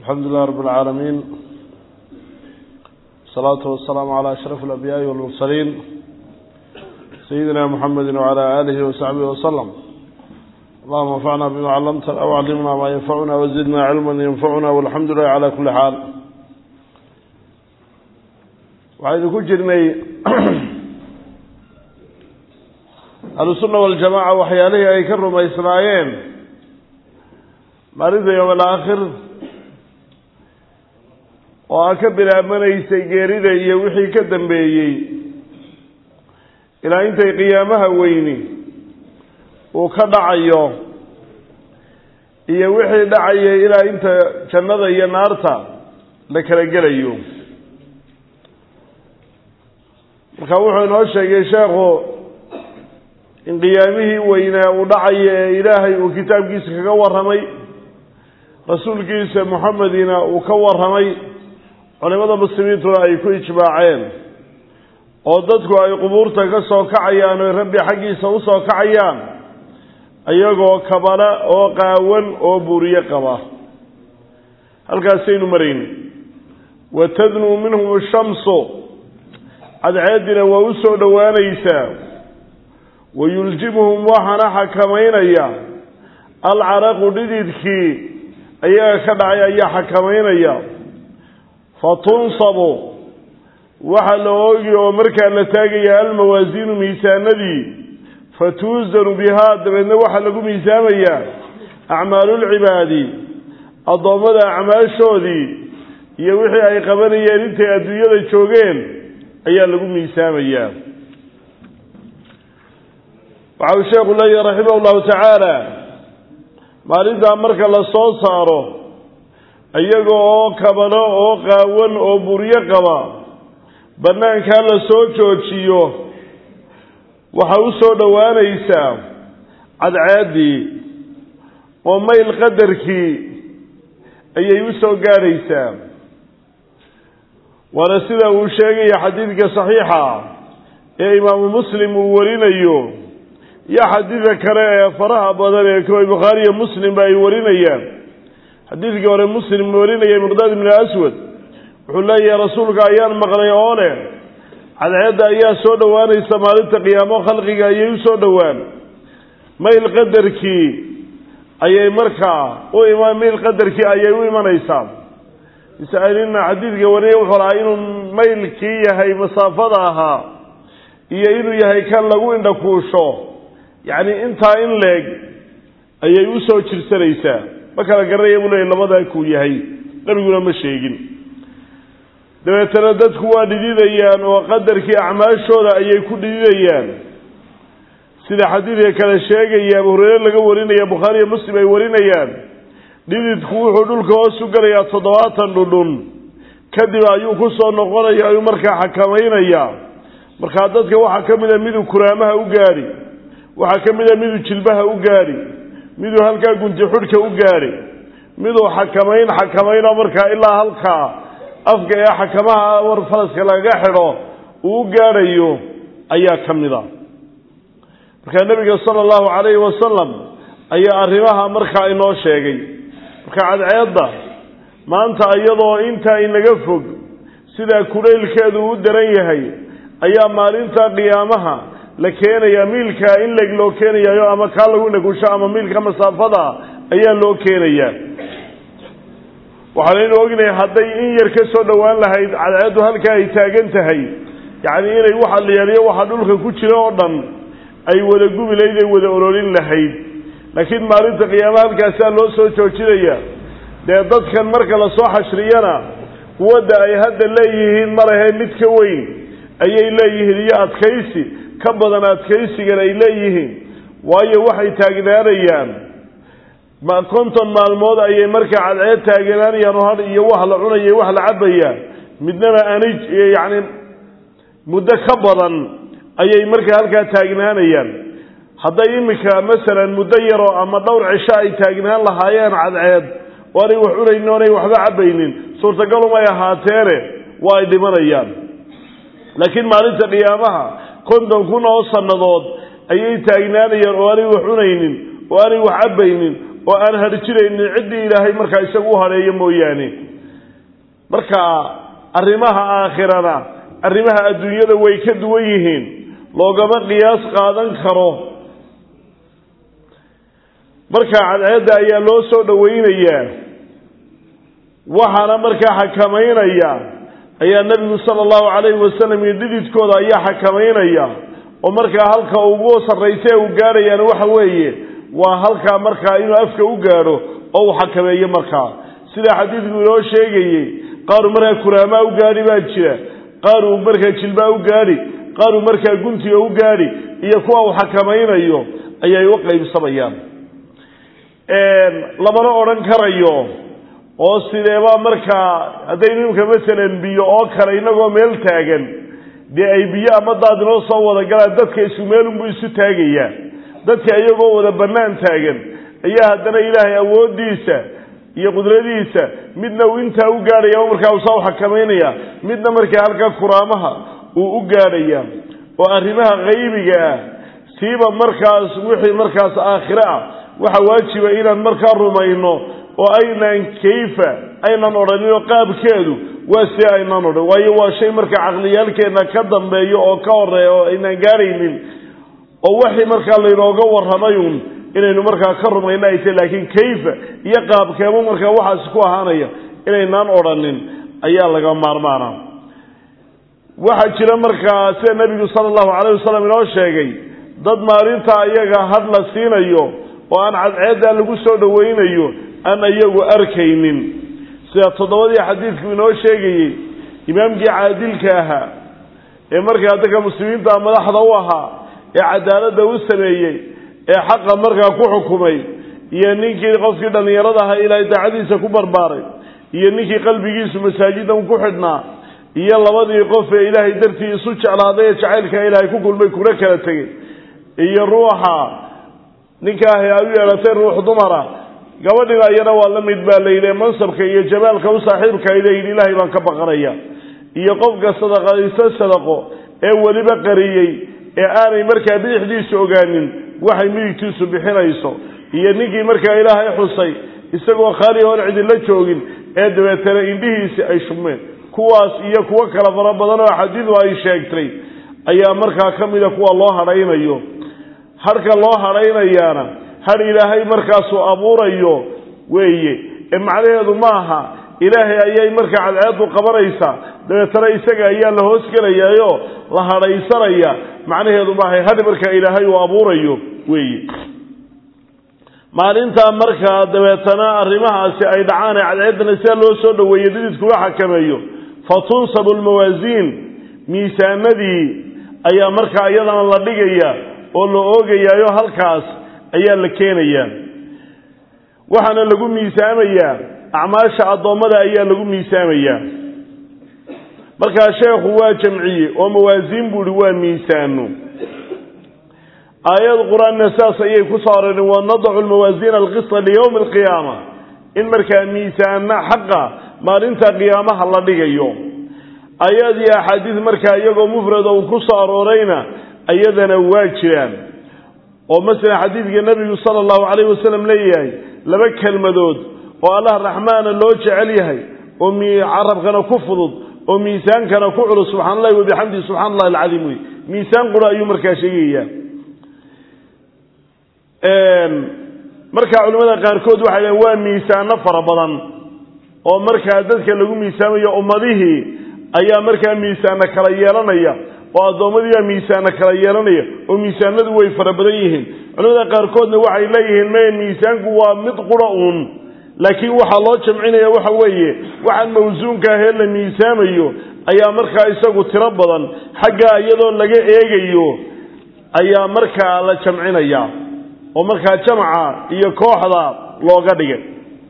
الحمد لله رب العالمين الصلاة والسلام على أشرف الأنبياء والمرسلين سيدنا محمد وعلى آله وصحبه وسلم اللهم انفعنا بما علمتنا وعلمنا ما ينفعنا وزدنا علما ينفعنا والحمد لله على كل حال waxaynu ku jirnay ahlusunna waljamaaca waxyaalihii ay ka rumaysnaayeen maalinta yowm alaakhir oo a ka bilaabanaysay geerida iyo wixii ka dambeeyey ilaa intay qiyaamaha weyni uu ka dhacayo iyo wixii dhacayay ilaa inta jannada iyo naarta la kala gelayo marka wuxuu inoo sheegay sheekhu in qiyaamihii weynaa uu dhacayo ee ilaahay uu kitaabkiisa kaga warramay rasuulkiisa moxamedina uu ka warramay culimada muslimiintuna ay ku ijmaaceen oo dadku ay qubuurta ka soo kacayaan oy rabbi xaggiisa u soo kacayaan iyagoo kabala oo qaawan oo buuriye qaba halkaasaynu marayn wa tadnuu minhum ashamsu cadceeddina waa u soo dhowaanaysaa wa yuljimuhum waxaana xakamaynaya alcaraqu dhididkii ayaga ka dhacay ayaa xakamaynaya fa tunsabu waxaa la oogi oo markaa la taagaya almawaasiinu miisaanadii fa tuusanu bihaa dabeedna waxaa lagu miisaamayaa acmaalulcibaadi addoommada acmaashoodii iyo wixii ay qabanayeen intay adduunyada joogeen ayaa lagu miisaamayaa waxa uu sheekhu leeyahy raximah llahu tacaala maalintaa marka la soo saaro iyaga oo kabano oo qaawan oo buryo qaba bannaankaa la soo joojiyo waxaa u soo dhowaanaysaa cadceeddii oo mayl qadarkii ayay u soo gaadhaysaa waana sida uu sheegaya xadiidka saxiixa ee imaamu muslim uu warinayo iyo xadiidka kale ee faraha badan ee kuwa bukhaariyo muslimba ay warinayaan xadiidkii hore muslim warinaya miqdaad ibnu aswad wuxuu leeyahay rasuulka ayaan maqlay oo leh cadceedda ayaa soo dhowaanaysa maalinta qiyaamo khalqiga ayay u soo dhowaan mayl qadarkii ayay markaa u ima mayl qadarkii ayay u imanaysaa masalina xadiidka wariya wuxuu lahaa inuu maylkii yahay masaafada ahaa iyo inuu yahay kan lagu indhakuusho yacni intaa in leeg ayay u soo jirsanaysaa ma kala garanaya buu leeyay labadaa kuu yahay nabiguna ma sheegin dabeetana dadku waa dhididayaan oo qadarkii acmaashooda ayay ku dhididayaan sida xadiidka kale sheegaya abu hureyre laga warinaya bukhaariyo muslim ay warinayaan dhididku wuxuu dhulka hoos u gelayaa toddobaatan dhudhun kadib ayuu ku soo noqonaya ayuu markaa xakamaynaya markaa dadka waxaa ka mid a miduu kuraamaha u gaadhi waxaa ka mid a miduu jilbaha u gaadhi miduu halkaa gunti xudhka u gaadhi miduu xakamayn xakamayno markaa ilaa halkaa afka ee xakamaha war faraska lagaga xidho uu u gaadhayo ayaa ka mid a markaa nebiga sala allahu calayhi wasalam ayaa arrimaha markaa inoo sheegay marka cadceedda maanta iyadoo intaa inaga fog sidaa kulaylkeedu u daran yahay ayaa maalinta qiyaamaha la keenayaa miilka in leg loo keenayayo ama kaa lagu indhakusho ama miilka masaafada ayaa loo keenayaa waxaanaynu ognahay hadday in yar ka soo dhowaan lahayd cadceeddu halkaa ay taagan tahay yacni inay waxa la yeeliyo waxa dhulka ku jira oo dhan ay wada gubi lahayd ay wada ololin lahayd laakiin maalinta qiyaama halkaasaa loo soo joojinaya dee dadkan marka lasoo xashriyana quwadda ay hadda leeyihiin malahe mid ka weyn ayay leeyihiin iyo adkaysi ka badan adkaysigan ay leeyihiin waayo waxay taagnaanayaan ma konton maalmood ayay markaa cadceed taagnaanayaan oo hadh iyo wax la cunaya wax la cabaya midnaba anij iyo yacni muddo ka badan ayay markaa halkaa taagnaanayaan hadday iminka masalan muddo yaroo ama dhowr cisho ay taagnaan lahaayeen cadceed oo anay wax cunaynin oonay waxba cabaynin suurtagalumay ahaateene waa ay dhimanayaan laakiin maalinta qiyaamaha konton kun oo sannadood ayay taagnaanayaan oo aanay wax cunaynin oo aanay wax cabaynin oo aan harjinaynin ciddii ilaahay markaa isagu u hadheeyo mooyaane marka arrimaha aakhirana arrimaha adduunyada way ka duwan yihiin loogama qiyaas qaadan karo marka cadceedda ayaa loo soo dhowaynayaa waxaana markaa xakamaynaya ayaa nebigu sala allahu calayhi wasalam iyo dhididkooda ayaa xakamaynaya oo markaa halka ugu sarraysa ee uu gaadhayaan waxa weeye waa halkaa markaa inuu afka u gaadho oo uu xakameeyo markaa sida xadiidku inoo sheegayey qaaruu markaa kuraamaa u gaadhi baa jira qaar uu markaa jilbaa u gaadhi qaar uu markaa guntiga u gaadhi iyo kuwa uu xakamaynayo ayay u qaybsamayaan lamana odhan karayo oo sideeba markaa haddaynu imka masalan biyo oo kale inagoo meel taagan dee ay biyo ama daad inoo soo wada galaan dadka isku meelunbuu isu taagayaa dadka iyagoo wada bannaan taagan ayaa haddana ilaahay awooddiisa iyo qudradiisa midna uu intaa u gaadhaya markaa uu saa u xakamaynaya midna markaa halkaa kuraamaha uu u gaadhaya oo arrimaha qaybiga ah siiba markaas wixii markaas aakhire ah waxa waajiba inaan markaa rumayno oo aynaan kayfa aynan odhaninoo qaabkeedu waa si aynaan odhan waayo waa shay markaa caqliyaalkeenna ka dambeeyo oo ka horeeya oo aynaan gaadhaynin oo waxii markaa laynooga warramayun inaynu markaa ka rumayno ay tahy laakiin kayfa iyo qaabkeemu markaa waxaasi ku ahaanaya inaynaan odhanin ayaa laga maarmaana waxaa jira markaa sida nebigu sala allahu calayh wasalam inoo sheegay dad maalinta iyaga had la siinayo oo aan cadceedda lagu soo dhowaynayo aan iyagu arkaynin sida toddobadii xadiidku inoo sheegayey imaamkii caadilka ahaa ee markaa dadka muslimiinta madaxda u ahaa ee cadaaladda u sameeyey ee xaqa markaa ku xukumay iyo ninkii qofkii dhallinyarada ahaa ilaahay daacadiisa ku barbaaray iyo ninkii qalbigiisu masaajidan ku xidhnaa iyo labadii qof ee ilaahay dartii isu jeclaaday ee jacaylka ilaahay ku kulmay kuna kala tegey iyo ruuxa ninkaahi ay u yeelatay ruux dumara gabadhina iyana waa la mid baa layidhi mansabka iyo jamaalka u saaxiibka ay leeyihin ilaahay baan ka baqanaya iyo qofka sadaqaysto sadaqo ee weliba qariyey ee aanay markaa bidixdiisu ogaanin waxay midigtiisu bixinayso iyo ninkii markaa ilaahay xusay isagoo khaali oon cidinla joogin ee dabeetana indhihiisi ay shubmeen kuwaas iyo kuwo kala fara badan oo xadiidu ay sheegtay ayaa markaa ka mida kuwa loo hadhaynayo hadhka loo hadhaynayaana hadh ilaahay markaasuu abuurayo weeye ee macnaheedu maaha ilaahay ayay markaa cadceedu qabanaysaa dabeetana isaga ayaa la hoosgelayaayo la hadhaysanaya macnaheedu maaha hadh markaa ilaahay uu abuurayo weeye maalintaa markaa dabeetana arrimahaasi ay dhacaan ee cadceeddana sida loo soo dhoweeyey dhididkula xakameeyo fa tunsabu lmawaasiin miisaanadii ayaa markaa iyadana la dhigaya oo la oogayaayo halkaas ayaa la keenayaa waxaana lagu miisaamayaa acmaasha addoommada ayaa lagu miisaamayaa markaa sheekhu waa jamciye oo mawaasiin buu ihi waa miisaano aayad qur-aanna saas ayay ku soo aroreen wanadacu lmawaasiina alqisa liyowmi alqiyaama in markaa miisaana xaqa maalinta qiyaamaha la dhigayo ayaad iyo axaadiis markaa iyagoo mufrada uu ku soo aroorayna iyadana waa jiraan oo masalan xadiidka nebigu sala allahu calayhi wasalam leeyahay laba kelmadood oo allah raxmaana loo jecel yahay oo carabkana ku fudud oo miisaankana ku culus subxana allahi wabixamdihi subxana allahi alcadiim wey miisaan qura ayuu markaa sheegaya markaa culimmada qaarkood waxay dhaheen waa miisaano fara badan oo markaa dadka lagu miisaamayo ummadihii ayaa markaa miisaano kala yeelanaya oo addoommadii baa miisaano kala yeelanaya oo miisaanadu way fara badan yihiin culimmada qaarkoodna waxay leeyihiin maya miisaanku waa mid qura uun laakiin waxaa loo jamcinaya waxa weeye waxaan mawsuunka ahee la miisaamayo ayaa markaa isagu tiro badan xaggaa iyadoo laga eegayo ayaa markaa la jamcinaya oo markaa jamaca iyo kooxda looga dhigay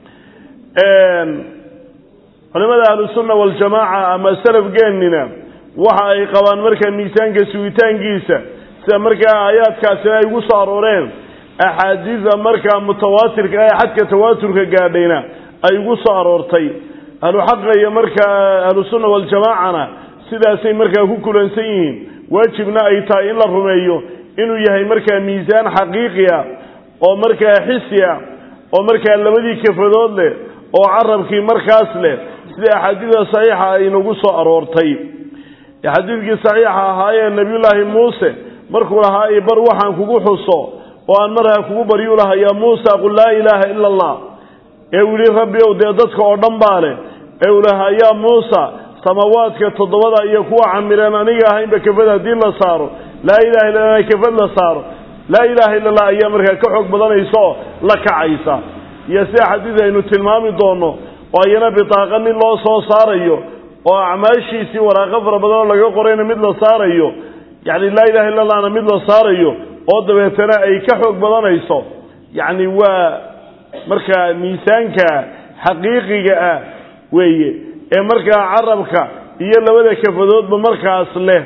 culimada ahlusunna waljamaaca ama salafgeennina waxa ay qabaan markaa miisaanka sugitaankiisa sida markaa aayaadkaasina ay ugu soo arooreen axaadiida markaa mutawaatirka ee xadka tawaaturka gaadhayna ay ugu soo aroortay ahluxaqa iyo markaa ahlusunna waljamaacana sidaasay markaa ku kulansan yihiin waajibna ay tahay in la rumeeyo inuu yahay markaa miisaan xaqiiqi ah oo markaa xisi ah oo markaa labadii kafadood leh oo carabkii markaas leh sida axaadiida saxiixa ay nagu soo aroortay xadiidkii saxiixa ahaayee nebiyullaahi muuse markuu lahaa i bar waxaan kugu xuso oo aan markaa kugu baryu laha yaa muusa qul laa ilaaha ila allah ee uu yihi rabbi ow dee dadka oo dhan baa leh ee uu lahaa yaa muusa samaawaadka toddobada iyo kuwa camireen aniga ahaynba kafad haddii la saaro laa ilaha illa allah kafad la saaro laa ilaaha illa allah ayaa markaa ka xoog badanaysa oo la kacaysa iyo sida xadiid aynu tilmaami doono oo ayana bitaaqa nin loo soo saarayo oo acmaashiisii waraaqo fara badan oo laga qorayna mid la saarayo yacni laa ilaha illa allahna mid la saarayo oo dabeetana ay ka xoog badanayso yacni waa markaa miisaanka xaqiiqiga ah weeye ee markaa carabka iyo labada kafadoodba markaas leh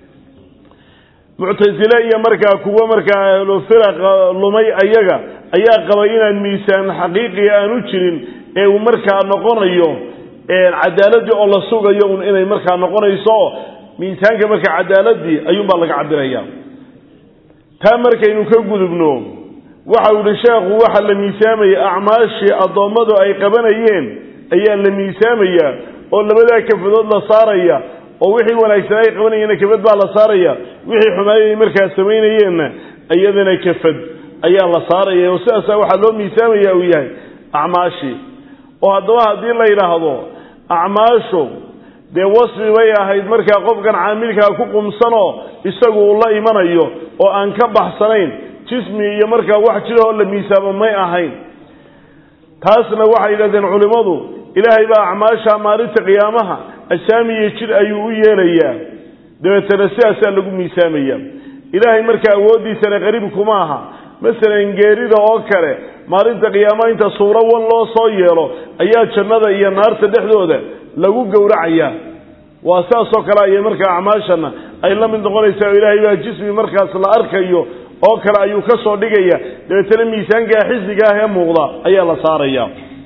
muctasile iyo markaa kuwo markaa ahlufiraq lumay ayaga ayaa qabay inaan miisaan xaqiiqiga aanu jirin ee uu markaa noqonayo cadaaladii oo la sugayo un inay markaa noqonayso miisaanka markaa cadaaladii ayuunbaa laga cabiraya taa markaynu ka gudubno waxa uu yihi sheekhu waxa la miisaamaya acmaashii addoommadu ay qabanayeen ayaa la miisaamaya oo labadaa kafadood la saaraya oo wixii wanaagsan ay qabanayeenna kafad baa la saaraya wixii xumaayay markaa samaynayeenna iyadana kafad ayaa la saaraya oo sidaasa waxaa loo miisaamaya uu yahay acmaashii oo haddaba haddii la yidhaahdo acmaashu dee wasfi bay ahayd markaa qofkan caamilkaa ku qumsanoo isagu uu la imanayo oo aan ka baxsanayn jismi iyo markaa wax jirahoo la miisaamo may ahayn taasna waxay yidhahdeen culimmadu ilaahay baa acmaasha maalinta qiyaamaha asaamiyo jir ayuu u yeelayaa dabeetana sidaasaa lagu miisaamaya ilaahay markaa awooddiisana qariib kuma aha masalan geerida oo kale maalinta qiyaamaha inta suuro wan loo soo yeelo ayaa jannada iyo naarta dhexdooda lagu gowracayaa waa saasoo kale ayay markaa acmaashana ay la mid noqonaysaa oo ilaahay baa jismi markaas la arkayo oo kale ayuu ka soo dhigaya dabeetana miisaankaa xisiga ah ee muuqda ayaa la saaraya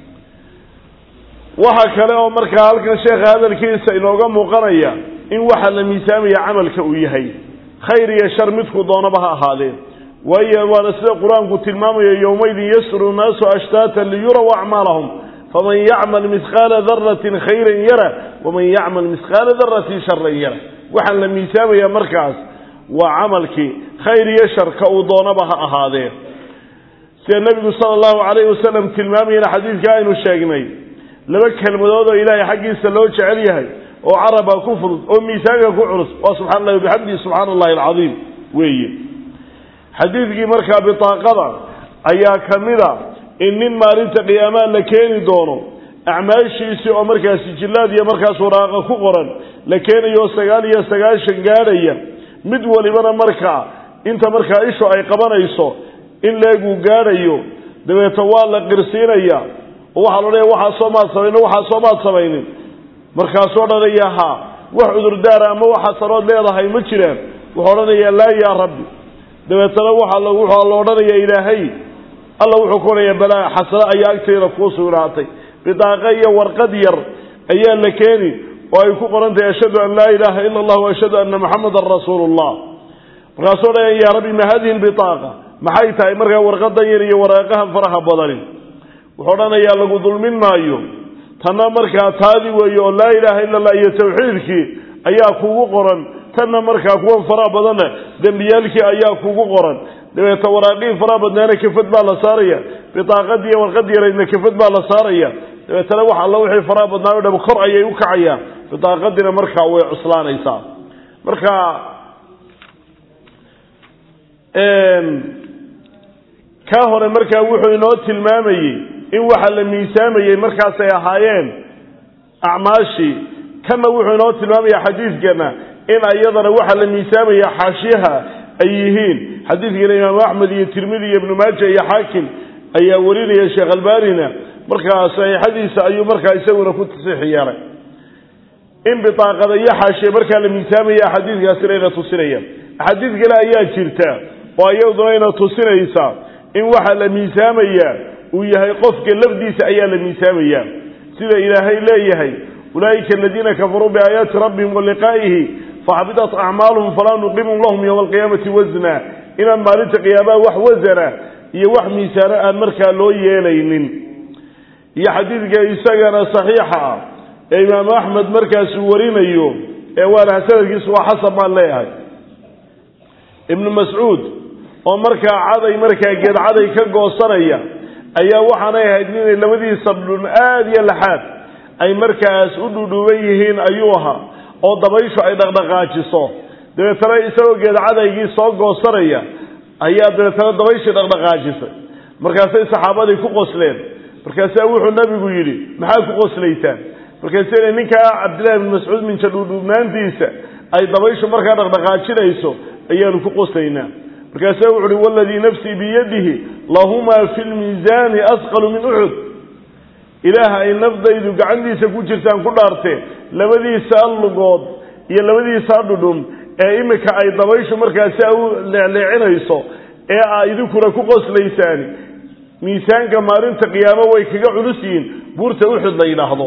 waxa kale oo markaa halkan sheekha hadalkiisa inooga muuqanaya in waxa la miisaamaya camalka uu yahay khayr iyo shar midku doonaba ha ahaadee waayo waana sida qur-aanku tilmaamayo yowmaydin yasru nnaasu ashtaatan liyuraw acmaalahum faman yacmal mihqaala daratin khayran yara waman yacmal mihqaala daratin sharan yara waxaan la miisaamaya markaas waa camalkii khayr iyo shar ka uu doonaba ha ahaadee sida nebigu sala allahu calayhi wasalam tilmaamayana xadiidka aynu sheegnay laba kelmadood oo ilaahay xaggiisa loo jecel yahay oo caraba ku fudud oo miisaanka ku culus waa subxana allahi wabixamdihi subxaana allahi alcadiim weeye xadiidkii markaa bitaaqada ayaa ka mida in nin maalinta qiyaamaha la keeni doono acmaashiisii oo markaa sijillaad iyo markaas waraaqa ku qoran la keenayo sagaal iyo sagaashan gaadhaya mid walibana markaa inta markaa ishu ay qabanayso in leeguu gaadhayo dabeeta waa la qirsiinaya oo waxaa loodhaya waxaa soo maad samaynin waxaa soo maad samaynin markaasuu odhanaya haa wax cudurdaara ama waxa sarood leedahay ma jiraan wuxuu odhanayaa laa yaa rabbi dabeetana waxaa waxaa la odhanayaa ilaahay alla wuxuu ku odhanayaa balaa xasano ayaa agteeda kuu sugnaatay bidaaqa iyo warqad yar ayaa la keeni oo ay ku qoran tahay ashhadu an laa ilaaha ila allah wa ashhadu anna muxamadan rasuulu llah markaasuu odhanaya yaa rabbi ma hadihi lbitaaqa maxay tahay markaa warqadan yar iyo waraaqahan faraha badani wuxuu odhanayaa lagu dulmin maayo tanna markaa taadi weeye oo laa ilaaha ila allah iyo tawxiidkii ayaa kugu qoran tanna markaa kuwan faraha badanna dembiyaalkii ayaa kugu qoran dabeeta waraaqihii faraha badnaana kafad baa la saaraya bitaaqadiiyo warqad yaraydna kafad baa la saaraya dabeetana wax alla wixii faraha badnaa o dham kor ayay u kacayaan bitaaqadiina markaa way cuslaanaysaa marka kaa hore markaa wuxuu inoo tilmaamayey in waxa la miisaamayey markaasay ahaayeen acmaashii kanna wuxuu inoo tilmaamaya xadiidkana in ayadana waxa la miisaamaya xaashiyaha ay yihiin xadiidkana imaamu axmed iyo tirmidi iyo ibnu maaja iyo xaakim ayaa warinaya sheekh albanina markaa saxiixadiisa ayuu markaa isaguna ku tasiix yeelay in bitaaqada iyo xaashiya markaa la miisaamaya xadiidkaasina ina tusinaya axaadiid kale ayaa jirta oo iyaduna ina tusinaysa in waxa la miisaamaya uu yahay qofka lafdiisa ayaa la miisaamaya sida ilaahay leeyahay ulaa'ika aladiina kafaruu biaayaati rabbihim wa liqaa'ihi faxabidat acmaaluhum falaa nuqimu lahum yowma alqiyaamati wasna inaan maalinta qiyaamaha wax wasana iyo wax miisaano aan markaa loo yeelaynin iyo xadiidka isagana saxiixa ah ee imaamu axmed markaasuu warinayo ee waana sanadkiisu waa xasan baan leeyahay ibnu mascuud oo markaa caday markaa geed caday ka goosanaya ayaa waxaanay ahayd inay labadiisa dhun aada iyo laxaad ay markaas u dhudhuuban yihiin ayuu ahaa oo dabayshu ay dhaqdhaqaajiso dabeetana isagoo geed cadaygii soo goosanaya ayaa dabeetana dabayshii dhaqdhaqaajisay markaasay saxaabadii ku qosleen markaasaa wuxuu nabigu yidhi maxaa ku qoslaysaan markaasina ninkaa cabdillahi bn mascuud minja dhuudhuubnaantiisa ay dabayshu markaa dhaqdhaqaajinayso ayaanu ku qoslaynaa markaasaa wuxu uhi waladii nafsii biyadihi lahumaa fi lmiisaani asqalu min uxud ilaah ay nafdaydu gacantiisa ku jirtaan ku dhaartee labadiisa lugood iyo labadiisa dhudhun ee imika ay dabayshu markaasi u leecleecinayso ee aa idinkuna ku qoslaysaani miisaanka maalinta qiyaamo way kaga culus yihiin buurta uxud la yidhaahdo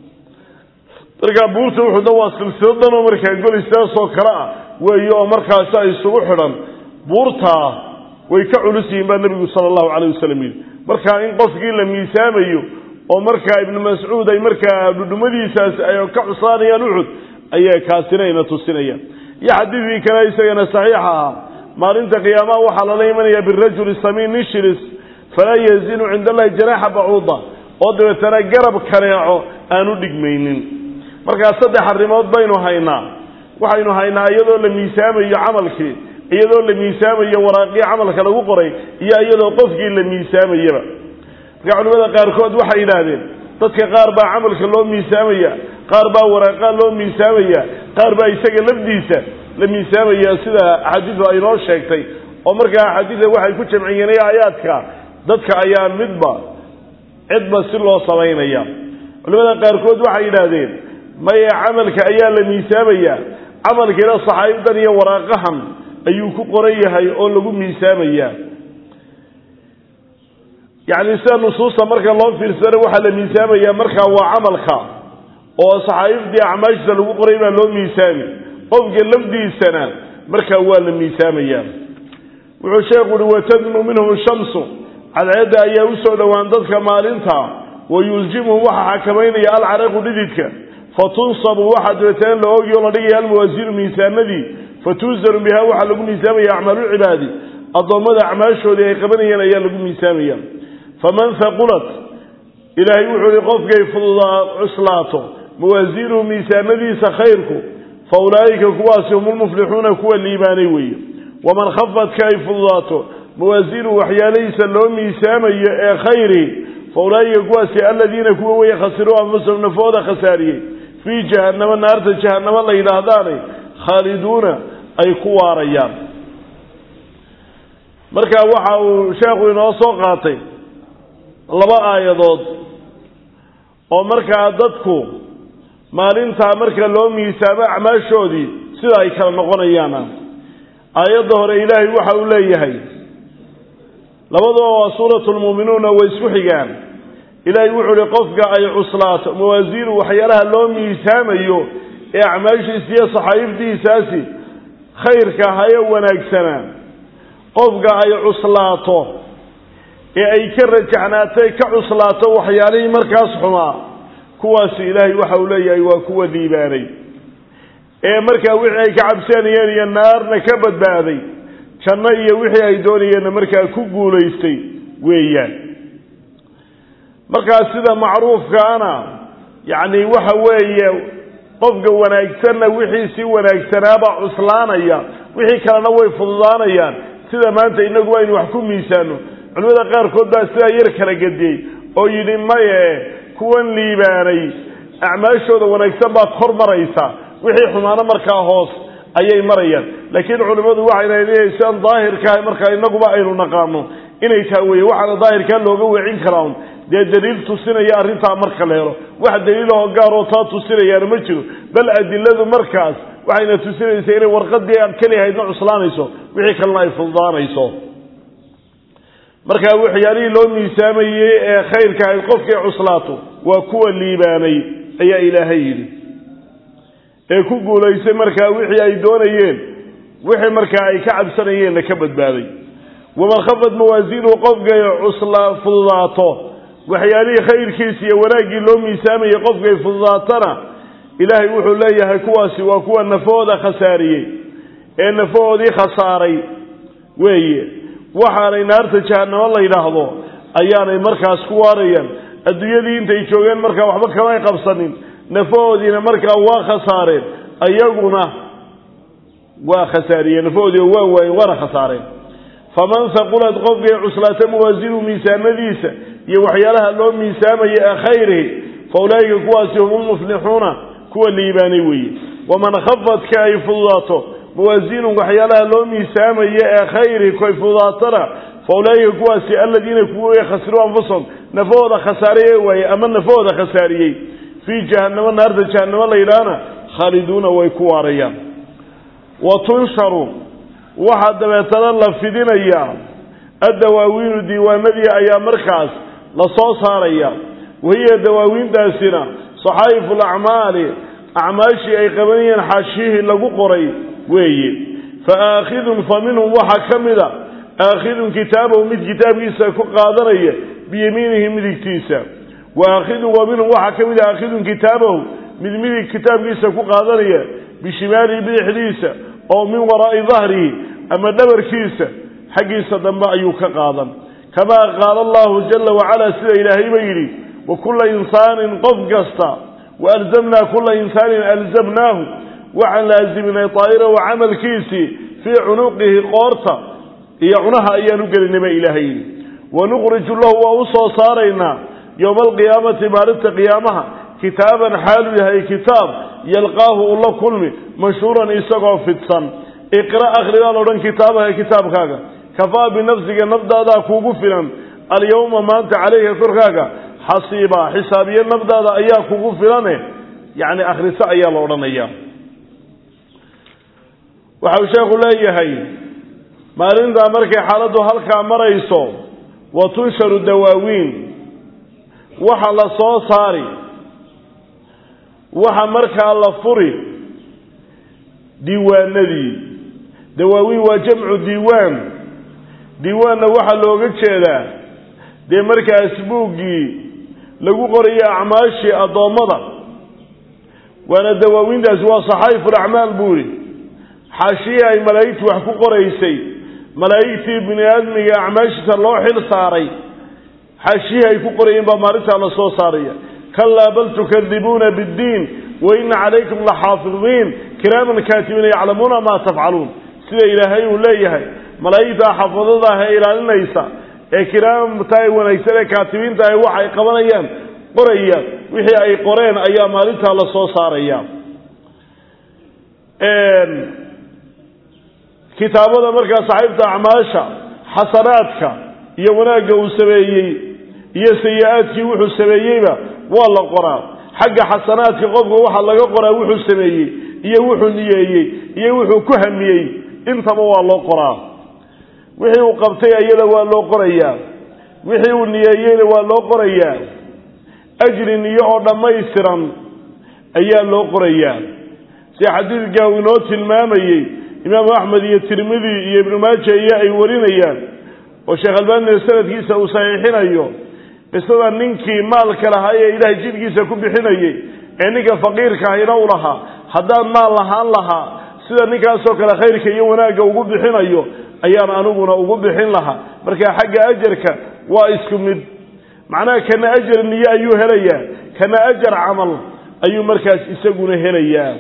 markaa buurta uxudna waa silsiladanoo markaa golistaasoo kale ah weeye oo markaasi ay isugu xidhan buurtaa way ka culus yihiin baa nebigu sala allahu calayh wasalam yidhi markaa in qofkii la miisaamayo oo markaa ibnu mascuud ay markaa dhudhumadiisaasi ay ka cuslaanayaan uxud ayaa kaasinayna tusinayaan iyo xadiidkii kale isagana saxiixa ahaa maalinta qiyaamaha waxaa lala imanaya birajuli samiin nin shilis falaa yazinu cinda allahi janaaxa bacuuda oo dabeetana garab kaneeco aanu dhigmaynin markaa saddex arrimood baynu haynaa waxaynu haynaa iyadoo la miisaamayo camalkii iyadoo la miisaamayo waraaqii camalka lagu qoray iyo iyadoo qofkii la miisaamayaba markaa culimada qaarkood waxay yidhaahdeen dadka qaar baa camalka loo miisaamaya qaar baa waraaqaa loo miisaamaya qaar baa isaga lafdiisa la miisaamaya sida axaadiidu ay noo sheegtay oo markaa axaadiida waxay ku jamciyeen aayaadka dadka ayaa midba cidba si loo samaynaya culimada qaarkood waxay yidhaahdeen maye camalka ayaa la miisaamaya camalkiina saxaaibadan iyo waraaqahan ayuu ku qoran yahay oo lagu miisaamaya yacni sida nusuusta marka loo fiirsana waxaa la miisaamaya markaa waa camalka oo saxaa'ifdii acmaashiisa lagu qoray baa loo miisaami qofka lafdiisana markaa waa la miisaamaya wuxuu sheekhu uhi watadnu minhum shamsu cadceedda ayaa usoo dhowaan dadka maalinta wa yuljimuhum waxaa xakamaynaya alcaraqu dhididka fatunsabu waxaa dabeetana la oogi o la dhigaya almawaasiinu miisaanadii fatuusaru biha waxaa lagu miisaamaya acmaalucibaadi addoommada acmaashoodii ay qabanayeen ayaa lagu miisaamaya faman haqulat ilaahay wuxuu ihi qofkay fududaa cuslaato mawaasiinuhu miisaanadiisa khayrku fa ulaa'ika kuwaasi hum lmuflixuuna kuwa liibaanay weeye waman khafadka ay fududaato mawaasiinuhu waxyaalihiisa loo miisaamayo ee khayri fa ulaa'ika kuwaasi aladiina kuwa weeye khasiruu anfusahum nafooda khasaariyey fii jahannama naarta jahannamo la yidhaahdaanay khaaliduuna ay ku waarayaan marka waxa uu sheekhu inoo soo qaatay laba aayadood oo markaa dadku maalintaa marka loo miisaamo acmaashoodii sida ay kala noqonayaana aayadda hore ilaahay waxa uu leeyahay labaduba waa suuratu lmuuminuuna way isku xigaan ilaahay wuxuu uhi qofka ay cuslaato mawaasiinu waxyaalaha loo miisaamayo ee acmaashiisa iyo saxaa'ifdiisaasi khayrka haye wanaagsanaa qofka ay cuslaato ee ay ka rajaxnaatay ka cuslaato waxyaalihii markaas xumaa kuwaasi ilaahay waxa uu leeyahay waa kuwa liibaanay ee markaa wixii ay ka cabsanayeen iyo naarna ka badbaaday janno iyo wixii ay doonayeenna markaa ku guulaystay weeyaan markaa sida macruufkaana yacni waxa weeye qofka wanaagsanna wixii si wanaagsanaabaa cuslaanaya wixii kalena way fududaanayaan sida maanta inagu aynu wax ku miisaano culimada qaarkood baa sidaa yar kala gediyey oo yidhi maye kuwan liibaanay acmaashooda wanaagsan baad kor maraysa wixii xumaano markaa hoos ayay marayaan laakiin culimmadu waxay leedahay sidan daahirkaah markaa inaguba aynu naqaano inay taa weye waxaana daahirkaa looga weecin karaa un dee daliil tusinaya arrintaa marka la helo wax daliilahoo gaaroo taa tusinayaana ma jiro bal adiladu markaas waxayna tusinaysaa inay warqadii aad keliyahaydna cuslaanayso wixii kalena ay fududaanayso markaa waxyaalihii loo miisaamayey ee khayrka ahayd qofkay cuslaato waa kuwa liibaanay ayaa ilaahay yidhi ee ku guulaystay markaa wixii ay doonayeen wixii markaa ay ka cabsanayeenna ka badbaaday waman khafad mawaasiinuhu qofkay cusla fududaato waxyaalihii khayrkiisa iyo wanaaggii loo miisaamayay qofkay fududaatana ilaahay wuxuu leeyahay kuwaasi waa kuwa nafahooda khasaariyey ee nafahoodii khasaaray weeye waxaanay naarta jahanamo la yidhaahdo ayaanay markaas ku waarayaan adduunyadii intay joogeen markaa waxba kamay qabsanin nafahoodiina markaa waa khasaareen ayaguna waa khasaariyeen nafahoodii waa waayeen waana khasaareen faman haqulad qofkay cuslaata mawaasinu miisaanadiisa iyo waxyaalaha loo miisaamaya ee khayrihi fa ulaa'ika kuwaasi hum ulmuflixuuna kuwa liibaanay weeye waman khafadka ay fududaato mawaasiinu waxyaalaha loo miisaamaya ee khayrihi koy fududaatana fa ulaa'ika kuwaasi aladiina kuwa khasiruu anfusahum nafahooda khasaareye waaye ama nafahooda khasaariyey fii jahannamo naarta jahannamo la yidhaahna khaaliduuna way ku waarayaan wa tunsharu waxaa dabeetana la fidinayaa addawaawiinu diiwaanadii ayaa markaas la soo saaraya wahiya dawaawiintaasina saxaa'ifu alacmaali acmaashii ay qabanayeen xaashiyihii lagu qoray weeye fa aakhidun fa minhum waxaa ka mida aakhidun kitaabahu mid kitaabkiisa ku qaadanaya biyamiinihi midigtiisa wa aakhidun wa minhum waxaa ka mida aakhidun kitaabahu mid midig kitaabkiisa ku qaadanaya bishimaalihi bidixdiisa oo min waraa'i dahrihi ama dhabarkiisa xaggiisa dambe ayuu ka qaadan kamaa qaala allahu jala wacala sida ilaahayba yidhi wa kulla insaanin qof kasta wa alzamnaa kulla insaanin alzamnaahu waxaan laasiminay daa'irahu camalkiisii fii cunuqihi qoorta iyo cunaha ayaan u gelinay ba ilaahay yidhi wanuqriju lahu waa u soo saaraynaa yowma alqiyaamati maalinta qiyaamaha kitaaban xaalu yahay kitaab yalqaahu u la kulmi mashhuuran isagoo fidsan iqra akhri baa laodhan kitaabaha kitaabkaaga kafaa binafsiga nafdaadaa kuugu filan alyawma maanta caleyka korkaaga xasiibaa xisaabiye nafdaada ayaa kugu filane yacni akhriso ayaa la odhanaya waxau sheekhu leeyahay maalintaa markay xaaladdu halkaa marayso wa tunsharu dawaawiin waxa la soo saari waxa markaa la furi diiwaanadii dawaawiin waa jamcu diiwaan diiwaanna waxaa looga jeedaa dee markaas buuggii lagu qorayo acmaashii addoommada waana dawaawiintaasi waa saxaa'iful acmaal buu ihi xaashiyii ay malaa'igtu wax ku qoraysay malaa'igtii bini aadmiga acmaashiisa loo xil saaray xaashiyihii ay ku qorayeen baa maalintaa la soo saaraya kalaa bal tukadibuuna biddiin wa ina calaykum laxaafidiin kiraaman kaatibiina yaclamuuna maa tafcaluun sida ilaahay uu leeyahay malaa'igta xafadada ah ee ilaalinaysa ee kiraamta ay wanaagsan ee kaatibiinta ah waxa ay qabanayaan qoraya wixii ay qoreen ayaa maalintaa la soo saaraya kitaabada markaa saxiibta acmaasha xasanaadka iyo wanaagga uu sameeyey iyo sayi-aadkii wuxuu sameeyeyba waa la qoraa xagga xasanaadka qofka waxaa laga qoraa wuxuu sameeyey iyo wuxuu niyeeyey iyo wuxuu ku hamiyey intaba waa loo qoraa wixii uu qabtay ayada waa loo qorayaa wixii uu niyeeyeyna waa loo qorayaa ajri niyo oo dhammaystiran ayaa loo qorayaa sida xadiidka uu inoo tilmaamayey imaamu axmed iyo tirmidi iyo ibnu maaja iyo ay warinayaan oo sheekh albaanina sanadkiisa uu saxiixinayo qisada ninkii maalka lahaa ee ilaahay jidhkiisa ku bixinayey ee ninka faqiirka ahina u lahaa haddaan maal lahaan lahaa sida ninkaasoo kale khayrka iyo wanaagga ugu bixinayo ayaan aniguna ugu bixin lahaa marka xagga ajarka waa isku mid macnaha kana ajar niyo ayuu helayaa kana ajar camal ayuu markaas isaguna helayaa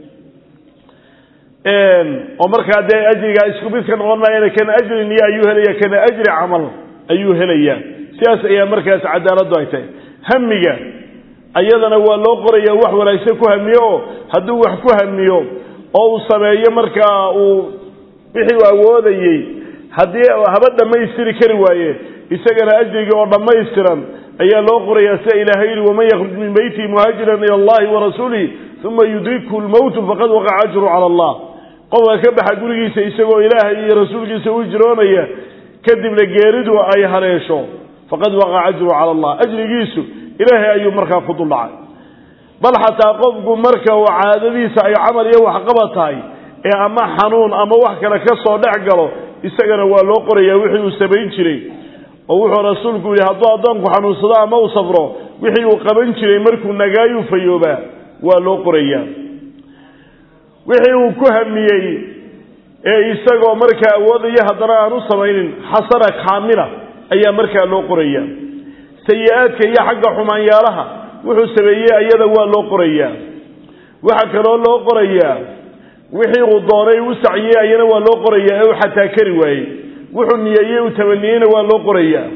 oo markaa dee ajrigaa isku mid ka noqon maayana kana ajri niyo ayuu helaya kana ajri camal ayuu helayaa sidaas ayaa markaas cadaaladdu ay tahay hamiga ayadana waa loo qoraya wax wanaagsan ku hamiyo oo hadduu wax ku hamiyo oo uu sameeyo markaa uu wixii uu awoodayey haddii haba dhammaystiri kari waaye isagana ajrigii oo dhammaystiran ayaa loo qorayaa sida ilaahay yihi waman yakruj min beytihi muhaajiran ila allahi wa rasuulihi uma yudrikhu lmowtu faqad waqaca ajru cala allah qofka ka baxa gurigiisa isagoo ilaahay iyo rasuulkiisa u jiroonaya kadibna geeridu ay haleesho faqad waqaca ajru cala allah ajrigiisu ilaahay ayuu markaa ku duldhacay bal xataa qofku marka uu caadadiisa ay camal iyo waxqaba tahay ee ama xanuun ama wax kale ka soo dhex galo isagana waa loo qorayaa wixii uu samayn jiray oo wuxuu rasuulku yihi hadduu addoonku xanuunsado ama uu safro wixii uu qaban jiray markuu nagaayuu fayoobaa waa loo qorayaa wixii uu ku hamiyey ee isagoo markaa awoodaya haddana aan u samaynin xasana kaamila ayaa markaa loo qoraya sayi-aadka iyo xagga xumaanyaalaha wuxuu sameeyey ayada waa loo qorayaa waxaa kaloo loo qorayaa wixii uu doonay u saciyey ayana waa loo qorayaa ee uu xataa kari waayey wuxuu niyeeyey uu tamaniyeyna waa loo qorayaa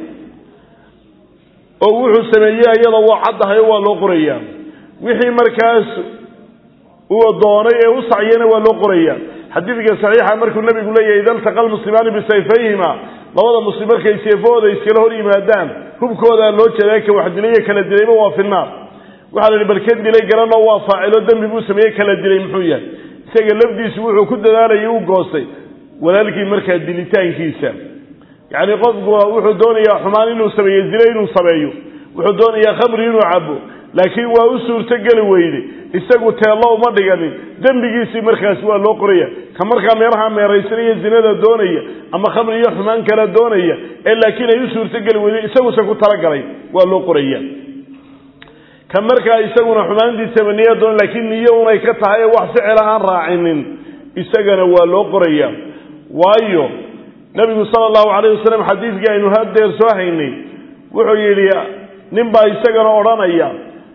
oo wuxuu sameeyey ayada waa caddahayo waa loo qorayaa wixii markaas uu doonay ee u saciyeyna waa loo qorayaa xadiidka saxiixa markuu nabigu leeyahay ida altaqa almuslimaani bisayfayhima labada muslim markay seefahooda iskala hor yimaadaan hubkoodaa loo jeedaa ka wax dilay iyo kala dilayba waa finaar waxaa la yihi bal kan dilay garanoo waa faacilo dembi buu sameeyey kala dilay muxuu yahay isaga lafdiisu wuxuu ku dadaalayay u goostay walaalkii markaa dilitaankiisa yacni qofku wuxuu doonayaa xumaan inuu sameeyo zine inuu sameeyo wuxuu doonayaa khamri inuu cabo laakiin waa u suurtogeli weyde isagu teello uma dhiganin dembigiisii markaas waa loo qoraya ka markaa meelaha meeraysanaya zinada doonaya ama khamri iyo xumaan kala doonaya ee laakiin ay u suurtogeli weyde isaguse ku talagalay waa loo qoraya ka markaa isaguna xumaantii tamaniya doon laakiin niyo unay ka tahay ee wax ficila aan raacinin isagana waa loo qoraya waayo nabigu sala allahu calayh wasalam xadiidkii aynu hadeer soo haynay wuxuu yidhi nin baa isagana odhanaya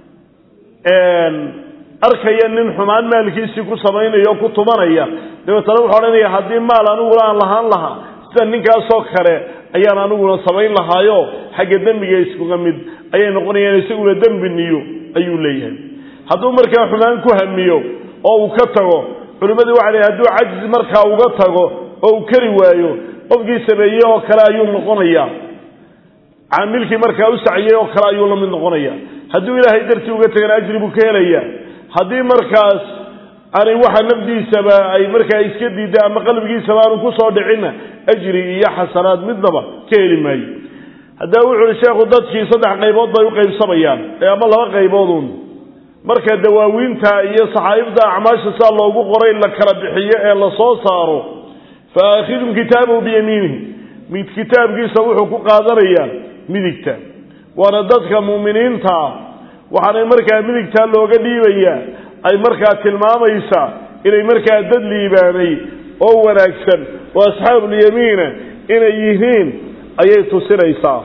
arkaya nin xumaan maalkiisii ku samaynaya oo ku tumanaya dabeetana wuxuu odhanaya haddii maal aniguna aan lahaan lahaa sida ninkaasoo kale ayaan aniguna samayn lahaayo xagga dembiga iskuga mid ayay noqonayaan isaguna dembi niyo ayuu leeyahay hadduu markaa xumaan ku hamiyo oo uu ka tago culimmadii waxa leeyahy hadduu cajzi markaa uga tago oo uu kari waayo qofkii sameeyey oo kale ayuu noqonaya caamilkii markaa u saciyey oo kale ayuu la mid noqonaya hadduu ilaahay dartii uga tagana ajri buu ka helaya haddii markaas aanay waxa nafdiisaba ay markaa iska diida ama qalbigiisaba aanu kusoo dhicinna ajri iyo xasanaad midnaba ka heli maayo haddaba wuxu uhi sheekhu dadkii saddex qaybood bay u qaybsamayaan ama laba qayboodun marka dawaawiinta iyo saxaa'ibda acmaasha sidaa loogu qoray la kala bixiyo ee la soo saaro fa aakhidum kitaabahu biyamiinihi mid kitaabkiisa wuxuu ku qaadanayaa midigta waana dadka mu'miniintaa waxaanay markaa midigtaa looga dhiibayaa ay markaa tilmaamaysaa inay markaa dad liibaanay oo wanaagsan oo asxaabulyamiina inay yihiin ayay tusinaysaa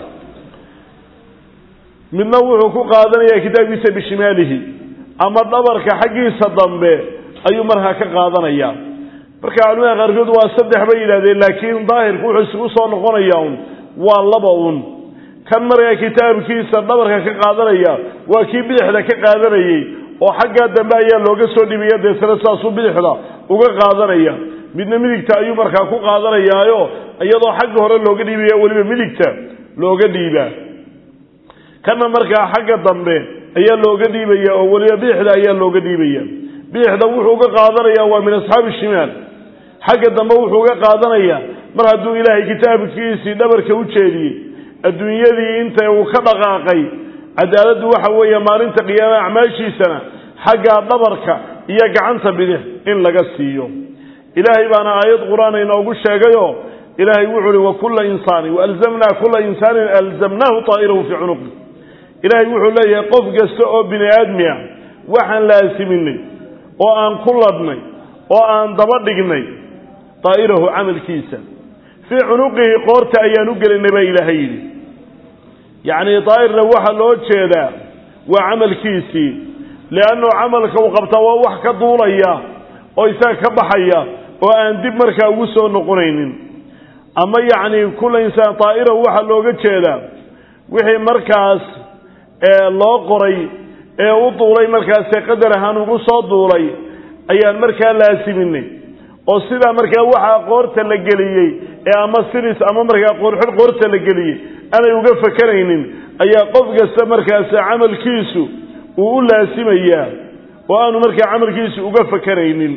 midna wuxuu ku qaadanayaa kitaabkiisa bishimaalihi ama dhabarka xaggiisa dambe ayuu markaa ka qaadanayaa marka culimada qaarkood waa saddex bay yidhahdeen laakiin daahirku wuxuu isugu soo noqonayaa un waa laba un kan markaa kitaabkiisa dhabarka ka qaadanaya waa kii bidixda ka qaadanayey oo xaggaa dambe ayaa looga soo dhibaya deetana saasuu bidixda uga qaadanaya midna midigta ayuu markaa ku qaadanayaayo iyadoo xagga hore looga dhiibaya weliba midigta looga dhiibaa kana markaa xagga dambe ayaa looga dhiibaya oo weliba bidixda ayaa looga dhiibaya bidixda wuxuu uga qaadanaya waa min asxaabi shimaal xagga dambe wuxuu uga qaadanaya mar hadduu ilaahay kitaabkiisii dhabarka u jeediyey adduunyadii inta uu ka dhaqaaqay cadaaladdu waxa weeye maalinta qiyaama acmaashiisana xaggaa dhabarka iyo gacanta bidix in laga siiyo ilaahay baana aayad qur-aan inoogu sheegayoo ilaahay wuxuu uhi wakulla insaani waalzamnaa kulla insaanin alzamnaahu taa'irahu fii cunuqi ilaahay wuxuu leeyahay qof kasta oo bini aadmi ah waxaan laasiminay oo aan ku ladhnay oo aan daba dhignay daa'irahu camalkiisa fii cunuqihi qoorta ayaan u gelinay baa ilaahay yidhi yacni daa'irna waxaa loo jeedaa waa camalkiisii liannu camalka uu qabtaa waa wax ka duulaya oo isaga ka baxaya oo aan dib markaa ugu soo noqonaynin ama yacni kulla insaan daa'irahu waxaa looga jeedaa wixii markaas loo qoray ee u duulay markaasee qadar ahaan ugu soo duulay ayaan markaa laasiminay oo sidaa markaa waxaa qoorta la geliyey ee ama siris ama markaa qoorxid qoorta la geliyey aanay uga fakanaynin ayaa qof kasta markaas camalkiisu uu u laasimayaa oo aanu markaa camalkiisu uga fakanaynin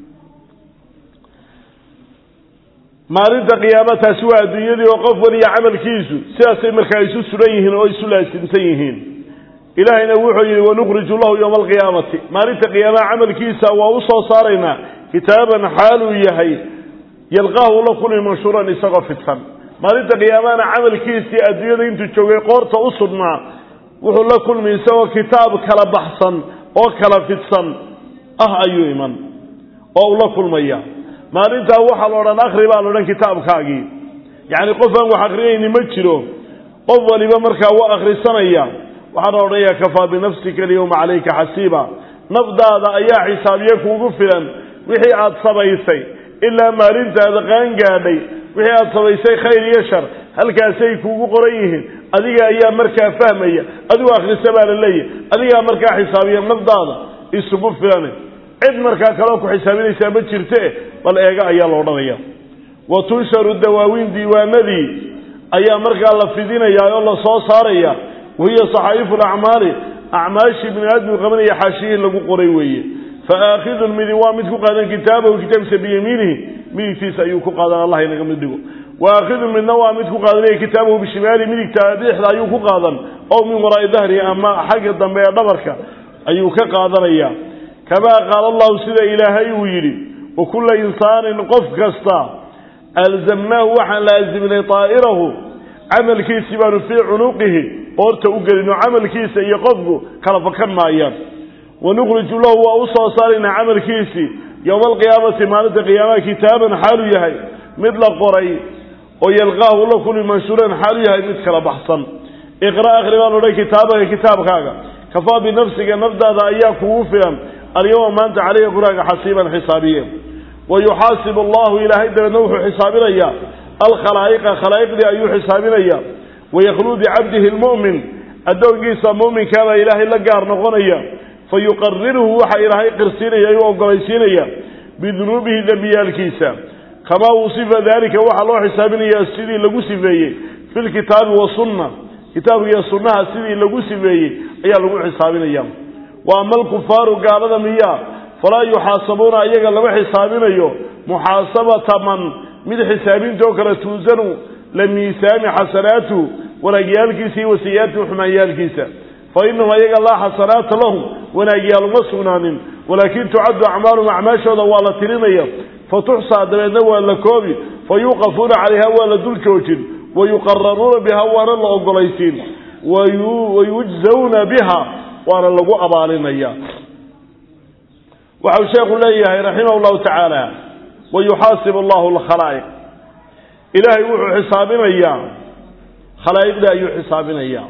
maalinta qiyaama taasi waa adduunyadii oo qof waliya camalkiisu sidaasay markaa isu suran yihiin oo isu laasimsan yihiin ilaahayna wuxuu yidhi wanukriju lahu yowma alqiyaamati maalinta qiyaamaha camalkiisa waa u soo saaraynaa kitaaban xaaluu yahay yalqaahu la kulmi manshuuran isagoo fidsan maalinta qiyaamahana camalkiisii adduunyada intuu joogay qoorta u sudhnaa wuxuu la kulmi isagoo kitaab kala baxsan oo kala fidsan ah ayuu iman oo uu la kulmaya maalintaa waxaa la odhan akhri baa la odhan kitaabkaagii yacni qof aan wax akrinayni ma jiro qof waliba markaa waa akhrisanaya waxaa la odhanayaa kafaa binafsika alyawma calayka xasiiba nafdaada ayaa xisaabiye kuugu filan wixii aad samaysay ilaa maalintaada qaangaadhay wixii aad samaysay khayr iyo shar halkaasay kuugu qoran yihiin adiga ayaa markaa fahmaya adigu akhrisa baa la leeyahy adigaa markaa xisaabiya nafdaada isugu filan cid markaa kaloo ku xisaabinaysaa ma jirte bal eega ayaa la odhanaya wa tunsharu dawaawiin diiwaanadii ayaa markaa la fidinayaa oo la soo saaraya wahiya saxaa'ifu lacmaali acmaashii bini aadmigu qabanaya xaashiyihii lagu qoray weeye fa aakhidun midi waa mid ku qaadan kitaabahu kitaabkiisa biyamiinihi midigtiisa ayuu ku qaadan allah inaga mid dhigo wa aakhidun midna waa mid ku qaadanaya kitaabahu bishimaali midigta dhexda ayuu ku qaadan ow min waraa'i dahri ama xagga dambe ee dhabarka ayuu ka qaadanaya kamaa qaala allahu sida ilaahay uu yidhi wa kulla insaanin qof kasta alzamnaahu waxaan laasimnay taa'irahu camalkiisii baanu fii cunuqihi qoorta u gelino camalkiisa iyo qofku kala fakan maayaan wanukriju lahu waa u soo saaraynaa camalkiisii yowma alqiyaamati maalinta qiyaamaha kitaaban xaalu yahay mid la qoray oo yalqaahu la kulmi manshuuran xaalu yahay mid kala baxsan iqra' akhri baan odhan kitaabaka kitaabkaaga kafaa binafsiga nafdaada ayaa kugu filan alyawma maanta caleyhi quraaga xasiiban xisaabiye wa yuxaasibu allahu ilaahay dabeedna wuxuu xisaabinayaa alkhalaa'iqa khalaa'iqdii ayuu xisaabinaya wayakluu bicabdihi lmu'min addoonkiisa mu'minkaabaa ilaahay la gaar noqonaya fa yuqariruhu waxa ilaahay qirsiinaya u ogolaysiinaya bidunuubihi dembiyaalkiisa kamaa wusifa daalika waxaa loo xisaabinayaa sidii lagu sifeeyey fi lkitaabi wasunna kitaabka iyo sunnaha sidii lagu sifeeyey ayaa lagu xisaabinaya wa ama alkufaaru gaalada miyaa falaa yuxaasabuuna ayaga lama xisaabinayo muxaasabata man mid xisaabintoo kale tuusanu la miisaami xasanaatuhu wanaagyaalkiisa iyo wasiyaatihi xumaanyaalkiisa fa inahum ayaga laa xasanaata lahum wanaagyaal uma sugnaanin walaakin tucaddu acmaalum acmaashooda waa la tirinaya fa tuxsaa dabeedna waa la koobi fa yuuqafuuna calayha waa la dul joojin wa yuqararuuna biha waana la ogolaysiin wayujzawna biha waana lagu abaalinaya waxau sheekhu leeyahay raximah llahu tacaala wayuxaasib allahu alkhalaa'iq ilaahay wuxuu xisaabinayaa khalaa'iqda ayuu xisaabinayaa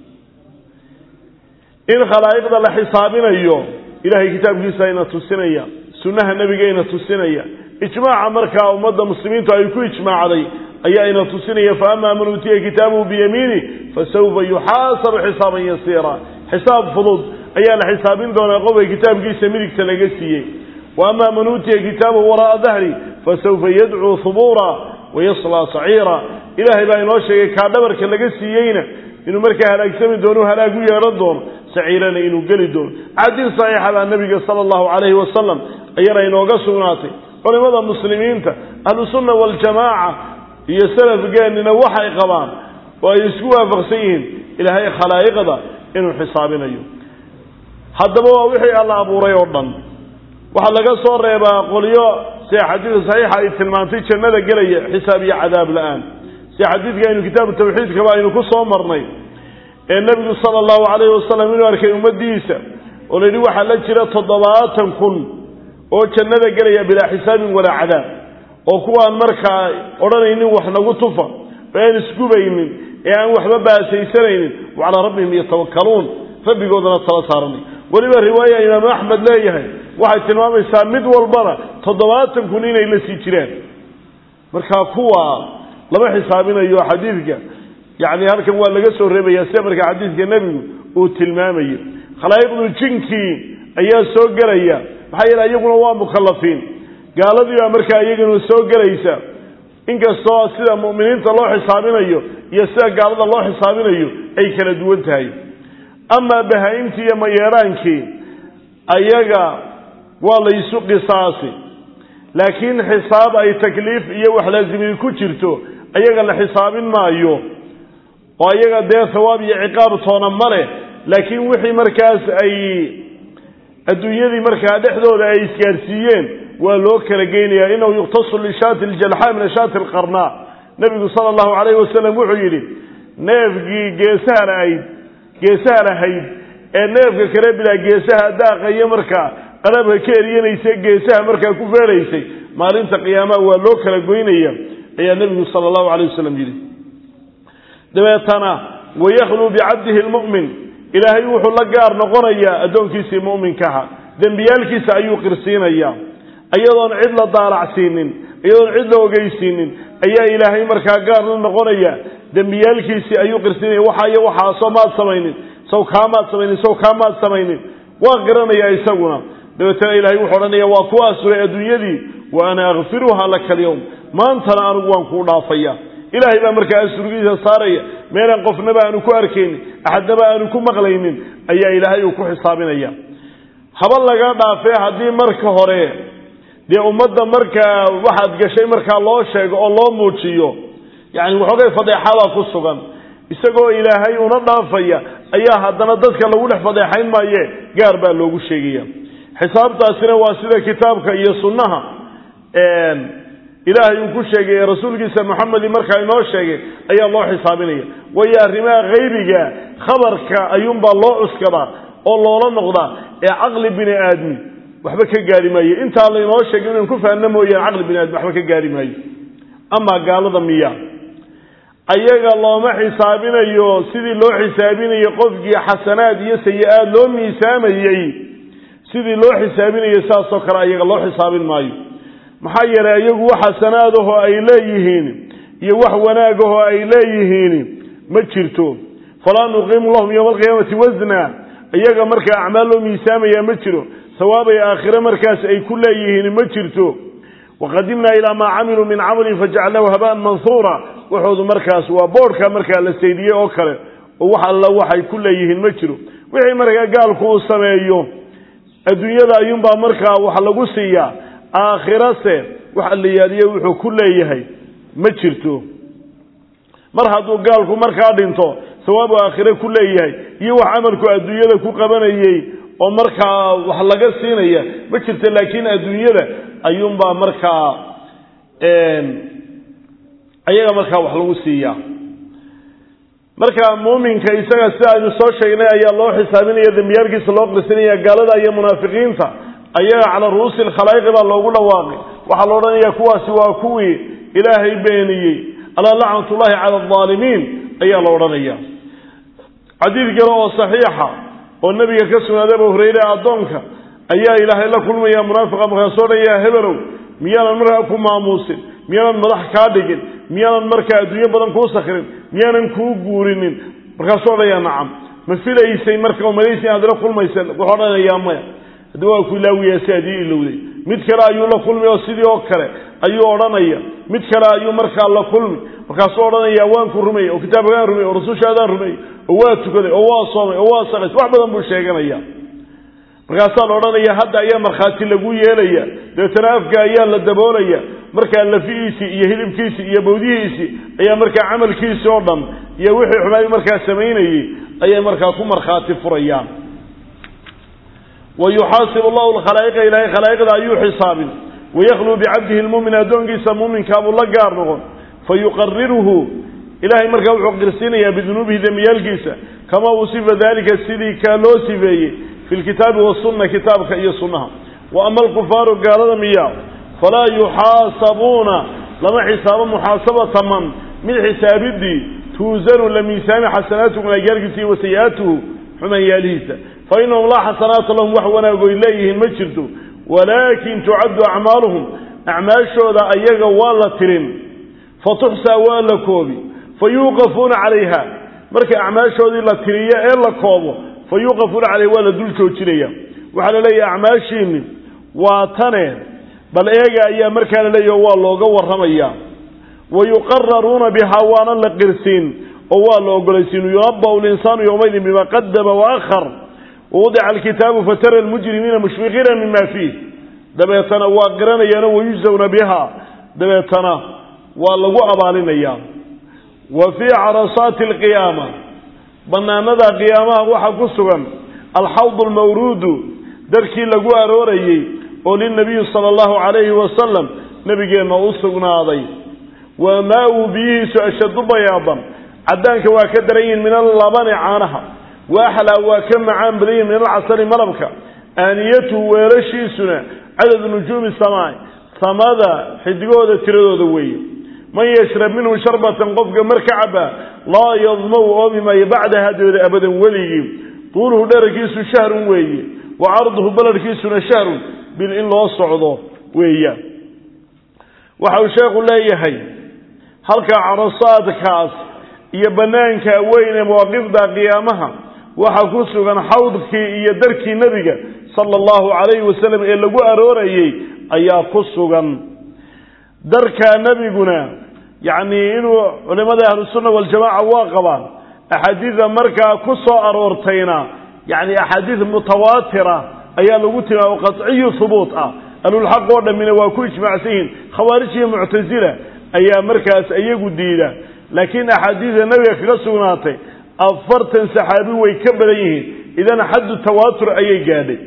in khalaa'iqda la xisaabinayo ilahay kitaabkiisa ina tusinaya sunnaha nebiga ina tusinaya ijmaaca markaa ummadda muslimiintu ay ku ijmaacday ayaa ina tusinaya faama man uutiya kitaabahu biyamiini fasawfa yuxaasabu xisaaban yasiira xisaab fudud ayaa la xisaabin doonaa qofka kitaabkiisa midigta laga siiyey wa ama man uutiya kitaabahu waraa'a dahri fasawfa yadcuu hubuura wayaslaa saciira ilaahay baa inoo sheegay kaa dhabarka laga siiyeyna inuu markaa halaagsami doono halaag u yeedhan doono saciirana inuu geli doono xadiis saxiixa baa nebiga sala allahu calayhi wasalam ayana inooga sugnaatay culimmada muslimiinta ahlusunna waljamaaca iyo salafgeennina waxay qabaan oo ay isku waafaqsan yihiin ilaahay khalaa'iqda inuu xisaabinayo haddaba waa wixii alla abuuray oo dhan waxaa laga soo reebaa qolyo sida xadiidka saxiixa ay tilmaantay jannada gelaya xisaab iyo cadaab la-aan sida xadiidka aynu kitaabu tawxiidkaba aynu ku soo marnay ee nebigu sala allahu calayhi wasalam inuu arkay ummaddiisa oo la yidhi waxaa la jira toddobaatan kun oo jannada gelaya bilaa xisaabin walaa cadaab oo kuwaan markaa odhanaynin wax nagu tufa oo aan isgubaynin ee aan waxba baasaysanaynin wa calaa rabbihim yatawakkaluun rabbigoodana tala saaranay weliba riwaaya imaamu axmed leeyahay waxay tilmaamaysaa mid walbana toddobaatan kun inay la sii jiraan markaa kuwa lama xisaabinayo xadiidka yacni halkan waa laga soo reebaya sida markaa xadiidka nebigu uu tilmaamayo khalaa'iqdu jinkii ayaa soo gelaya maxaa yeele iyaguna waa mukalafiin gaaladii baa markaa iyaguna soo gelaysa inkastoo sida mu'miniinta loo xisaabinayo iyo sida gaalada loo xisaabinayo ay kala duwan tahay amaa bahaa-imtii iyo mayeedhaankii ayaga waa laysu qisaasi laakiin xisaab ay takliif iyo wax laazimii ku jirto ayaga la xisaabin maayo oo ayaga dee thawaab iyo ciqaab toona ma leh laakiin wixii markaas ay adduunyadii markaa dhexdooda ay isgaarsiiyeen waa loo kala geynaya inahu yuqtasu lishaati ljalxaa min ashaati alqarnaa nebigu sala allahu calayhi wasalam wuxuu yidhi neefkii geesaha lahayd geesaha lahayd ee neefka kale bilaa geesaha daaqayo markaa qarabka ka eryanaysa geesaha markaa ku feelaysay maalinta qiyaamaha waa loo kala goynaya ayaa nebigu sala allahu calayh wasalam yidhi dabeetana wayakluu bicabdihi lmu'min ilaahay wuxuu la gaar noqonayaa addoonkiisii mu'minkaha dembiyaalkiisa ayuu qirsiinayaa iyadoon cid la daalacsiinin iyadoon cid la ogeysiinin ayaa ilaahay markaa gaar la noqonaya dembiyaalkiisii ayuu qirsiinaya waxayo waxaasoo maad samaynin saw kaamaad samaynin saw kaamaad samaynin waa qiranayaa isaguna dabeetana ilahay wuxuu odhanaya waa ku asuray adduunyadii wa ana akfiruha laka alyawm maantana anigu waan kuu dhaafaya ilaahay baa markaa asurgiisa saaraya meelaan qofnaba aanu ku arkaynin axadnaba aanu ku maqlaynin ayaa ilaahay uu ku xisaabinaya haba laga dhaafee haddii marka hore dee ummadda markaa waxaad gashay markaa loo sheego oo loo muujiyo yacni waxoogay fadeexadaa ku sugan isagoo ilaahay una dhaafaya ayaa haddana dadka lagu dhex fadeexayn maaye gaar baa loogu sheegaya xisaabtaasina waa sida kitaabka iyo sunnaha ilaahay uu ku sheegay ee rasuulkiisa moxamedi markaa inoo sheegay ayaa loo xisaabinaya waayo arrimaha haybiga khabarka ayuunbaa loo cuskadaa oo loola noqdaa ee caqli bini aadmi waxba ka gaari maayo intaa laynoo sheegay inaan ku fahanno mooyaan caqli bini aadmi waxba ka gaari maayo amaa gaalada miya ayaga looma xisaabinayo sidii loo xisaabinayo qofkii xasanaad iyo sayi-aad loo miisaamayey sidii loo xisaabinayo saasoo kale ayaga loo xisaabin maayo maxaa yeelay iyagu wax xasanaadahoo ay leeyihiin iyo wax wanaagahoo ay leeyihiin ma jirto falaa nuqiimu lahum yowma alqiyaamati wasna iyaga markaa acmaal loo miisaamaya ma jiro sawaabay aakhire markaas ay ku leeyihiin ma jirto waqadimnaa ilaa maa camiluu min camalin fajacalnaahu habaan manhuura waxoodu markaas waa boodhka markaa la saydiyey oo kale oo wax alla waxay ku leeyihiin ma jiro wixii markaa gaalku uu sameeyo adduunyada ayuunbaa markaa wax lagu siiyaa aakhirase wax allayaaliyo wuxuu ku leeyahay ma jirto mar hadduu gaalku markaa dhinto sawaabu aakhire ku leeyahay iyo wax camalku adduunyada ku qabanayey oo markaa wax laga siinaya ma jirto laakiin adduunyada ayuunbaa markaa ayaga markaa wax lagu siiyaa marka muuminka isaga sida aynu soo sheegnay ayaa loo xisaabinaya dembiyaalkiisa loo qirsinaya gaalada iyo munaafiqiinta ayaga calaa ru'uusi lkhalaa'iqi baa loogu dhawaaqay waxaa la odhanaya kuwaasi waa kuwii ilaahay beeniyey alaa lacnatullahi cala aldaalimiin ayaa la odhanaya xadiid kale oo saxiixa oo nebiga ka sugnaaday abu hureyre addoonka ayaa ilaahay la kulmaya munaafiqa markaasoo dhan yaa hebelow miyaanan markaa ku maamuusin miyaanan madax kaa dhigin miyaanan markaa adduunyo badan kuu sakrin miyaanan kuu guurinin markaasuu odhanayaa nacam ma filaysay marka malaysay inaad ila kulmaysa wuxuu odhanayaa maya haddi waa ku ilaawiyaa si aad ii ilowday mid kale ayuu la kulmi oo sidii oo kale ayuu odhanaya mid kale ayuu markaa la kulmi markaasuu odhanaya waan ku rumeyey oo kitaabkaan rumeyey oo rasushaadaan rumeyey oo waa tukaday oo waa soomay oo waa saqays wax badan buu sheeganaya markaasaa la odhanaya hadda ayaa markhaati lagu yeelaya dabeetana afka ayaa la daboolaya markaa lafihiisii iyo hilibkiisii iyo bawdihiisii ayaa markaa camalkiisii oo dhan iyo wixii xumaay markaa samaynayey ayay markaa ku markhaati furayaan wa yuxaasibu allahu lkhalaa'iqa ilaahay khalaa'iqda ayuu xisaabin wayakluu bicabdihi lmumin addoonkiisa muuminkaabuu la gaar noqon fayuqariruhu ilahay markaa wuxuu qirsiinayaa bidunuubihi dembiyaalkiisa kamaa usifa dalika sidii kaa loo sifeeyey fi lkitaabi wasunna kitaabka iyo sunnaha wa ama alkufaaru gaalada miya falaa yuxaasabuuna lama xisaabo muxaasabata man mid xisaabidii tuusanu la miisaami xasanaatuhu wanaagyaalkiisa iyo wasayi-aatuhu xumanyaalihiisa fa inahum laa xasanaata lahum wax wanaagoy leeyihiin ma jirto walaakin tucaddu acmaaluhum acmaashooda ayaga waa la tirin fatuxsaa waa la koobi fa yuuqafuuna calayha marka acmaashoodii la tiriyo ee la koobo fa yuuqafuuna calayha waa la dul joojinaya waxaa la leeyahay acmaashiini waa tane bal eega ayaa markaa la leeyaho waa looga warramaya wa yuqararuuna bihaa waana la qirsiin oo waa la ogolaysiin yunabau linsaanu yowmaydin bima qadama waakhar wawadica alkitaabu fatara almujrimiina mushfiqiina mima fiih dabeetana waa qiranayaano wayujzawna biha dabeetana waa lagu abaalinayaa wa fii carasaati alqiyaama banaanada qiyaamaha waxaa ku sugan alxawd almawruudu darkii lagu aroorayey oo lilnabiyi sala allahu calayhi wasalam nebigeenna u sugnaaday wa maa-u biyihiisu ashaddu bayaadan caddaanka waa ka daran yihin min allabani caanaha wa axlaa waa ka macaan badan yihin min alcasali malabka aaniyatuhu weelashiisuna cadadu nujuumi samaai samada xidigooda tiradooda weeye man yashrab minhu sharbatan qofka mar ka cabaa laa yadmaw oomi maayo bacdaha dabeeda abadan weligii tuuluhu dherarkiisu shahrun weeye wa carduhu baladhkiisuna shahrun bil in loo socdo weeyaan waxa uu sheekhu leeyahay halka carasaadkaas iyo banaanka weyn ee mawaaqifda qiyaamaha waxaa ku sugan xawdkii iyo darkii nebiga sala allahu calayhi wasalam ee lagu aroorayey ayaa ku sugan darkaa nebiguna yacni inuu culimada ahlusunna waljamaca waa qabaan axaadiida markaa ku soo aroortayna yacni axaadiid mutawaatira ayaa lagu tilmaamo qaciyu hubuut ah ahlulxaq oo dhammina waa ku ijmaacsan yihiin khawaarij iyo muctasila ayaa markaas iyagu diida laakiin axaadiida nebiga kaga sugnaatay afartan saxaabi way ka badan yihiin idan xaddu tawaatur ayay gaadhay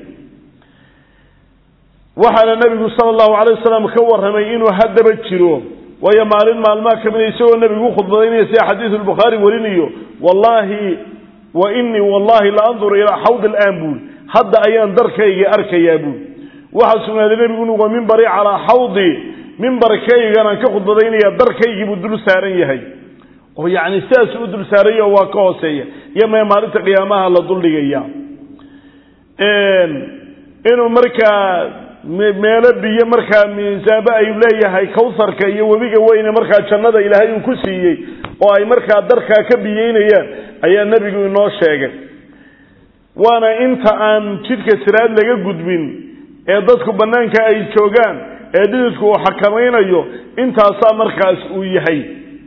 waxaana nebigu sala allahu calay wasalam ka warramay inuu haddaba jiro waayo maalin maalmaha ka mida isagoo nebigu u khudbadaynaya sida xadiidu lbukhaari warinayo wallaahi wa inii wallahi la anduru ilaa xawd alaan buuli hadda ayaan darkaygii arkayaa buuli waxaa sugnaaday nebigu inu wa mimbari calaa xawdi mimbarkayganaan ka khudbadaynaya darkaygii buu dul saaran yahay oo yacni sidaasuu u dul saaranya waa ka hooseeya iyo mee maalinta qiyaamaha la duldhigaya inuu markaa meelo biyo markaa miisaabo ay leeyahay kawharka iyo webiga weyne markaa jannada ilaahay uu ku siiyey oo ay markaa darkaa ka biyeynayaan ayaa nebigu inoo sheegay waana inta aan jidka siraad laga gudbin ee dadku bannaanka ay joogaan ee dhididku uu xakamaynayo intaasaa markaas uu yahay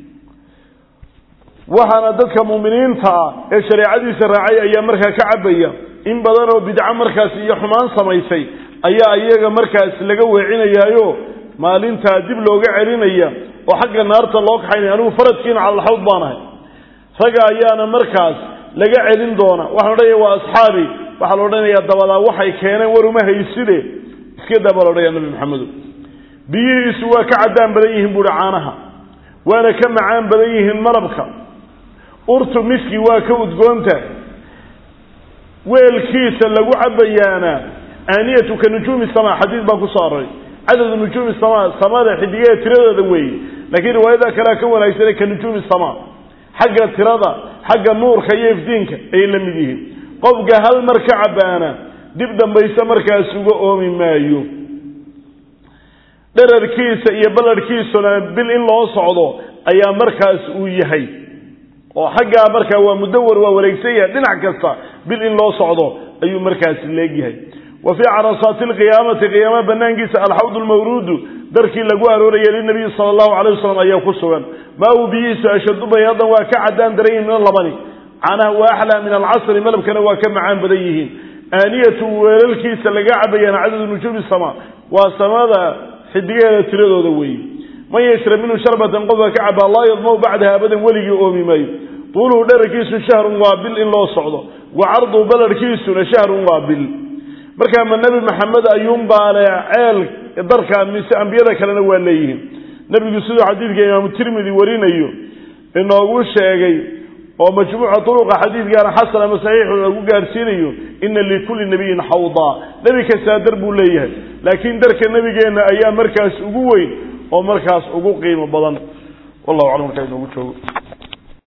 waxaana dadka muuminiinta ah ee shareecadiisa raacay ayaa markaa ka cabaya in badan oo bidco markaas iyo xumaan samaysay ayaa iyaga markaas laga weecinayaayo maalintaa dib looga celinaya oo xagga naarta loo kaxaynaya anigu faradkiina calalxawd baan ahay ragga ayaana markaas laga celin doona waxaan odhanaya waa asxaabi waxaa la odhanayaa dabadaa waxay keeneen war uma hayside iska daa baa la odhanaya nabi maxamedo biyihiisu waa ka caddaan badan yihiin buuhi caanaha waana ka macaan badan yihiin malabka urtu miski waa ka udgoonta weelkiisa lagu cabayaana aaniyatu ka nujuumi sama xadiid baa kusoo aroray cadadu nujuumi sama samada xidigeeda tiradooda weeye laakiin riwaayada kalea ka wanaagsane ka nujuumi sama xagga tirada xagga nuurka iyo ifdiinka ayay la mid yihiin qofka hal mar ka cabaana dib dambayse markaas uga oomi maayo dherarkiisa iyo ballarhkiisuna bil in loo socdo ayaa markaas uu yahay oo xaggaa markaa waa mudawar waa wareegsan yahay dhinac kasta bil in loo socdo ayuu markaasi leegyahay wa fii carasaati alqiyaamati qiyaama banaankiisa alxawd lmawruudu darkii lagu arooraya linabiyi sala allahu calayh wasalam ayaa ku sugan maa uu biyihiisu ashadu bayaadan waa ka caddaan daran yihin min alabani canaha waa axlaa min alcasri malabkana waa ka macaan badan yihiin aaniyatu weelalkiisa laga cabayaan cadadu nujuumi sama waa samada xidigeeda tiradooda weeye man yashrab minhu sharbatan qofka ka cabaa laa yadmaw bacdaha abadan weligii oomi maayo tuuluhu dherarkiisu shahrun waa bil in loo socdo wa cardu balarhkiisuna shahrun waa bil markaa ma nebi maxamed ayuunbaale ceel darka mise ambiyada kalena waa leeyihiin nebigu siduu xadiidka imaamu tirmidi warinayo inoogu sheegay oo majmuuca turuqa xadiidkaana xasan ama saxiixu lagu gaarsiinayo ina likulli nabiyin xawdaa nebi kastaa dar buu leeyahay laakiin darka nebigeenna ayaa markaas ugu weyn oo markaas ugu qiimo badan wallahu aclam markaa inoogu joogo